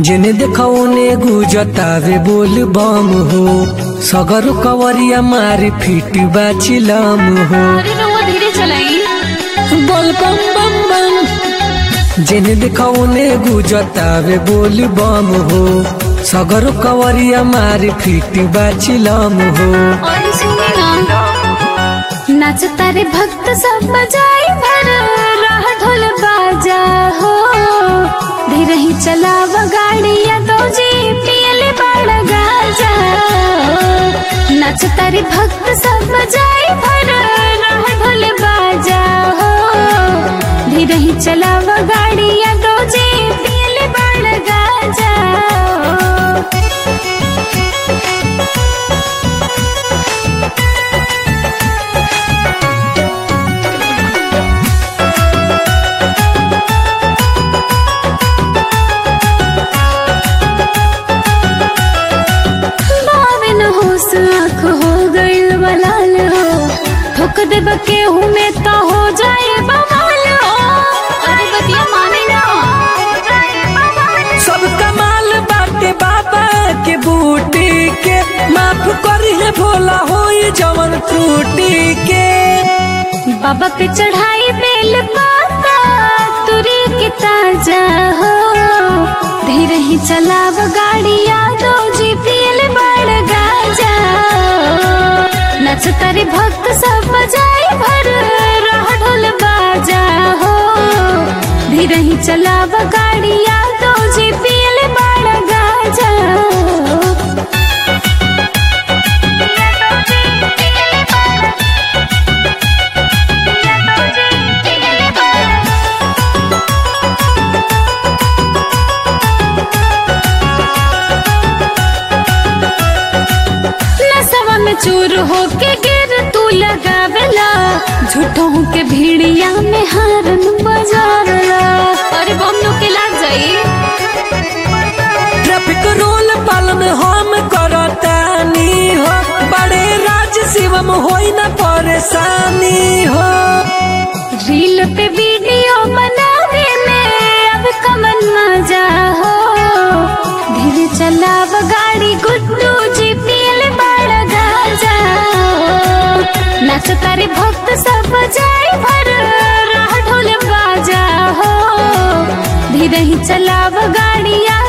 जेने देखौने गुजतावे बोल बम हो सगर कवरिया मारी फिट बाचिलम हो अरे रउआ धीरे चलाई बोल बम बम बम जेने देखौने गुजतावे बोल बम हो सगर कवरिया मारी फिट बाचिलम हो और सुनी ना नाच तारे भक्त सब बजाई भर राह ढोल बाजा हो धीरे ही चलाव गाड़िया दो जी पियले बड़ गाजा हो नाच तारे भक्त सब बजाई भर राह ढोल बाजा हो धीरे ही चलाव गाड़िया दो जी पियले बड़ गाजा हो बावन होश आँख हो गइल बलाल हो ठोक देब केहू में तो हो जाए बवाल हो अरे बतिया माने ना सब कमाल बाटे बाबा के बूटी के माफ करी है भोला होई जवन त्रुटि के बाबा पे चढ़ाई बेल पाता तुरी के ताजा हो धीरे ही चलाव गाड़िया दो जी पियल बड़ गाजा हो। नच तारे भक्त सब बजाई भर राह ढोल बाजा हो धीरे ही चलाव गाड़िया दो जी पियल बड़ गाजा हो। नसवा में चूर होके गिर तू लगावेला झूठों के भीड़िया में हारन बजारला अरे बम नो के लाग जाई ट्रैफिक रूल पालन हम करतानी हो बड़े राज शिवम होई न परेशानी हो रील पे वीडियो बनावे में अब कमन मजा हो धीरे चलाव गाड़ी गुड्डू जी पियल बड़ा गाजा हो नाच तारे भक्त सब जाए भर राह ढोल बाजा हो धीरे ही चलाव गाड़िया